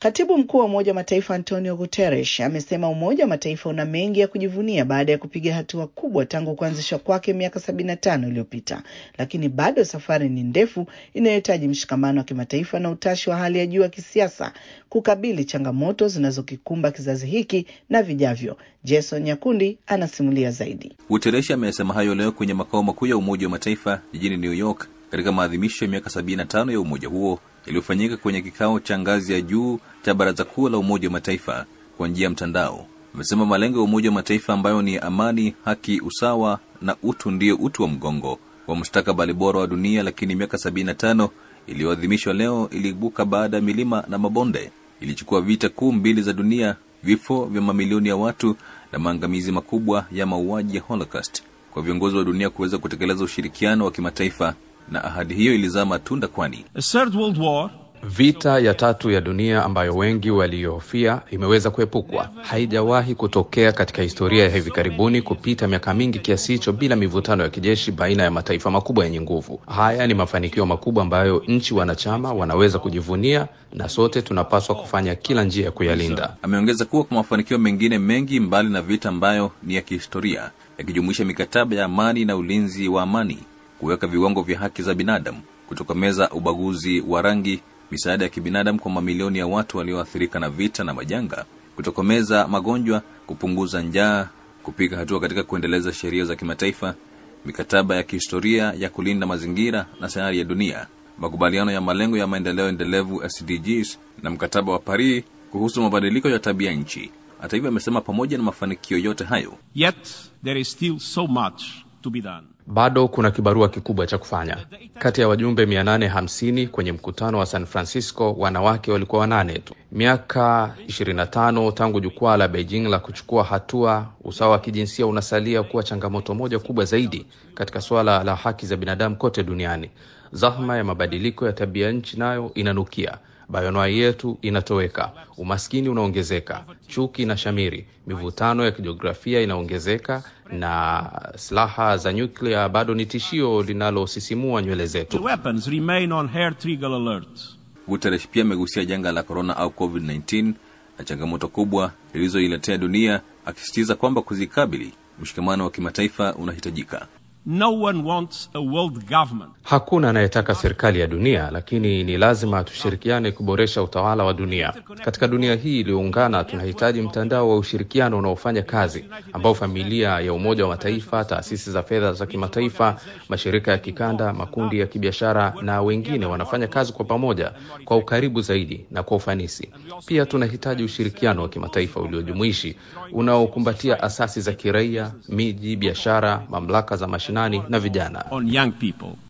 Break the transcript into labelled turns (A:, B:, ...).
A: Katibu mkuu wa Umoja wa Mataifa Antonio Guterres amesema Umoja wa Mataifa una mengi ya kujivunia baada ya kupiga hatua kubwa tangu kuanzishwa kwake miaka sabini na tano iliyopita, lakini bado safari ni ndefu inayohitaji mshikamano wa kimataifa na utashi wa hali ya juu wa kisiasa kukabili changamoto zinazokikumba kizazi hiki na vijavyo. Jason Nyakundi anasimulia zaidi.
B: Guterres amesema hayo leo kwenye makao makuu ya Umoja wa Mataifa jijini New York katika maadhimisho ya miaka 75 ya umoja huo yaliyofanyika kwenye kikao cha ngazi ya juu cha Baraza Kuu la Umoja wa Mataifa kwa njia ya mtandao. Amesema malengo ya Umoja wa Mataifa ambayo ni amani, haki, usawa na utu ndiyo uti wa mgongo wa mustakabali bora wa dunia, lakini miaka 75 iliyoadhimishwa leo iliibuka baada ya milima na mabonde. Ilichukua vita kuu mbili za dunia, vifo vya mamilioni ya watu na maangamizi makubwa ya mauaji ya Holocaust kwa viongozi wa dunia kuweza kutekeleza ushirikiano wa kimataifa na ahadi hiyo ilizaa matunda, kwani
C: vita ya tatu ya dunia ambayo wengi walihofia imeweza kuepukwa. Haijawahi kutokea katika historia ya hivi karibuni kupita miaka mingi kiasi hicho bila mivutano ya kijeshi baina ya mataifa makubwa yenye nguvu. Haya ni mafanikio makubwa ambayo nchi wanachama wanaweza kujivunia, na sote tunapaswa kufanya kila njia ya kuyalinda.
B: Ameongeza kuwa kwa mafanikio mengine mengi mbali na vita ambayo ni ya kihistoria, yakijumuisha mikataba ya amani na ulinzi wa amani kuweka viwango vya haki za binadamu, kutokomeza ubaguzi wa rangi, misaada ya kibinadamu kwa mamilioni ya watu walioathirika na vita na majanga, kutokomeza magonjwa, kupunguza njaa, kupiga hatua katika kuendeleza sheria za kimataifa, mikataba ya kihistoria ya kulinda mazingira na sayari ya dunia, makubaliano ya malengo ya maendeleo endelevu SDGs na mkataba wa Paris kuhusu mabadiliko ya tabia nchi. Hata hivyo, amesema pamoja na mafanikio yote hayo,
D: Yet there is still so much to be done.
C: Bado kuna kibarua kikubwa cha kufanya. Kati ya wajumbe 850 kwenye mkutano wa San Francisco, wanawake walikuwa wanane tu. Miaka 25 tangu jukwaa la Beijing la kuchukua hatua, usawa wa kijinsia unasalia kuwa changamoto moja kubwa zaidi katika suala la haki za binadamu kote duniani. Zahma ya mabadiliko ya tabia nchi nayo inanukia. Bayonoai yetu inatoweka, umaskini unaongezeka, chuki na shamiri, mivutano ya kijiografia inaongezeka, na silaha za nyuklia bado ni tishio linalosisimua nywele
D: The
C: zetu.
D: weapons remain on hair trigger alert.
B: Guterres pia amegusia janga la korona au COVID-19 na changamoto kubwa lilizoiletea dunia, akisisitiza kwamba kuzikabili, mshikamano wa kimataifa unahitajika.
D: No one wants a world government
C: Hakuna anayetaka serikali ya dunia, lakini ni lazima tushirikiane kuboresha utawala wa dunia. Katika dunia hii iliyoungana, tunahitaji mtandao wa ushirikiano unaofanya kazi, ambao familia ya Umoja wa Mataifa, taasisi za fedha za kimataifa, mashirika ya kikanda, makundi ya kibiashara na wengine wanafanya kazi kwa pamoja, kwa ukaribu zaidi na kwa ufanisi. Pia tunahitaji ushirikiano wa kimataifa uliojumuishi unaokumbatia asasi za kiraia, miji, biashara, mamlaka za mashinani na vijana.
D: on young people.